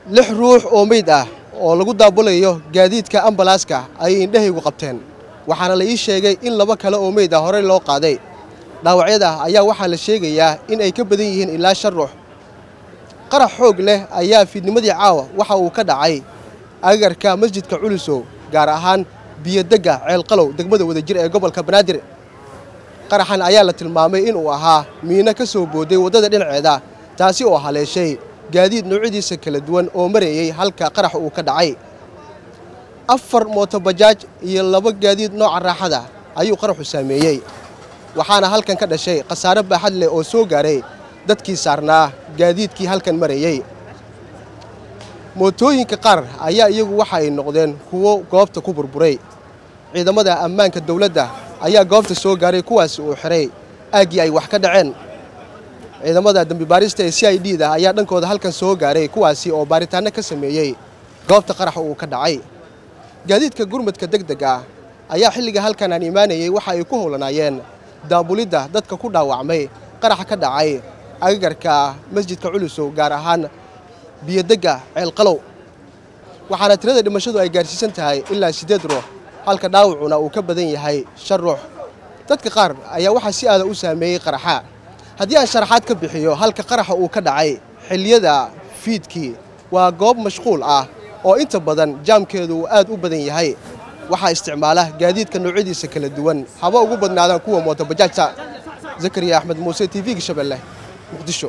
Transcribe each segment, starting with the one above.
lix ruux oo meyd ah oo lagu daabulayo gaadiidka ambalaaska ayay indhahaygu qabteen waxaana la ii sheegay in laba kale oo meyd ah horey loo qaaday dhaawacyada ayaa waxaa la sheegayaa in ay ka badan yihiin ilaa shan ruux qarax xoog leh ayaa fiidnimadii caawa waxa uu ka dhacay agagarka masjidka culusow gaar ahaan biyodegga ceelqalow degmada wadajir ee gobolka banaadir qaraxan ayaa la tilmaamay inuu ahaa miino ka soo booday waddada dhinaceeda taasi oo haleeshay gaadiid noocyadiisa kala duwan oo marayey halka qarax uu ka dhacay afar mootobajaaj iyo laba gaadiid nooca raaxada ayuu qaraxu saameeyey waxaana halkan ka dhashay khasaare baaxad leh oo soo gaaray dadkii saarnaa gaadiidkii halkan marayey mootooyinka qaar ayaa iyagu waxa ay noqdeen kuwo goobta ku burburay ciidamada ammaanka dawladda ayaa goobta soo gaaray kuwaasi uu xihay aaggii ay wax ka dhaceen ciidamada dembibaarista ee c i d da ayaa dhankooda halkan soo gaaray kuwaasi oo baaritaanno ka sameeyey goobta qaraxa uu ka dhacay gaadiidka gurmadka deg deg ah ayaa xilliga halkan aan imaanayey waxa ay ku howlanaayeen daabulidda dadka ku dhaawacmay qaraxa ka dhacay agagarka masjidka culusow gaar ahaan biyodegga ceelqalow waxaana tirada dhimashadu ay gaarsiisan tahay ilaa siddeed ruux halka dhaawacuna uu ka badan yahay shan ruux dadka qaar ayaa waxaa si aada u saameeyey qaraxa haddii aan sharaxaad ka bixiyo halka qaraxa uu ka dhacay xilliyada fiidkii waa goob mashquul ah oo inta badan jaamkeedu uu aad u badan yahay waxaa isticmaala gaadiidka noocyadiisa kala duwan haba ugu badnaadaan kuwa mootobajaajta zakariya axmed muuse t v-ga shabeelle muqdisho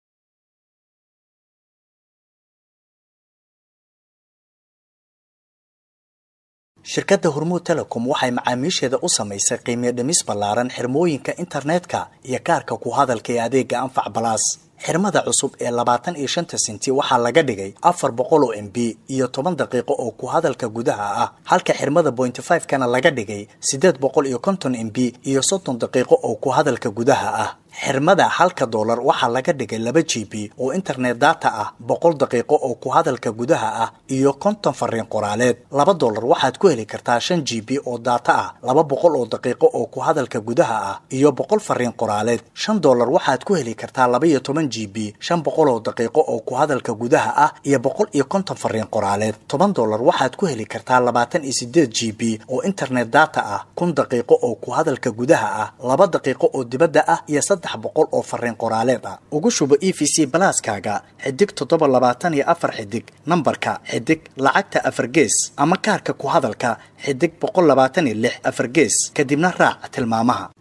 shirkadda hormuud telecom waxay macaamiisheeda u samaysay qiimiyo dhimis ballaaran xirmooyinka internetka iyo kaarka ku hadalka ee adeega anfac balaas xirmada cusub ee labaatan iyo shanta sinti waxaa laga dhigay afar boqol oo m b iyo toban daqiiqo oo ku hadalka gudaha ah halka xirmada bointy five kana laga dhigay siddeed boqol iyo konton m b iyo soddon daqiiqo oo ku hadalka gudaha ah xirmada halka doolar waxaa laga dhigay laba g b oo internet data ah boqol daqiiqo oo ku hadalka gudaha ah iyo konton fariin qoraaleed laba doolar waxaad ku heli kartaa shan g b oo data ah laba boqol oo daqiiqo oo ku hadalka gudaha ah iyo boqol fariin qoraaleed shan doolar waxaad ku heli kartaa laba iyo toban g b shan boqol oo daqiiqo oo ku hadalka gudaha ah iyo boqol iyo konton fariin qoraaleed toban doolar waxaad ku heli kartaa labaatan iyo sideed g b oo internet data ah kun daqiiqo oo ku hadalka gudaha ah laba daqiiqo oo dibadda ah iyo saddex boqol oo fariin qoraaleed ah ugu shubo e v c balaaskaaga xidig toddoba labaatan iyo afar xidig nambarka xidig lacagta afar gees ama kaarka ku hadalka xidig boqol labaatan iyo lix afar gees kadibna raac tilmaamaha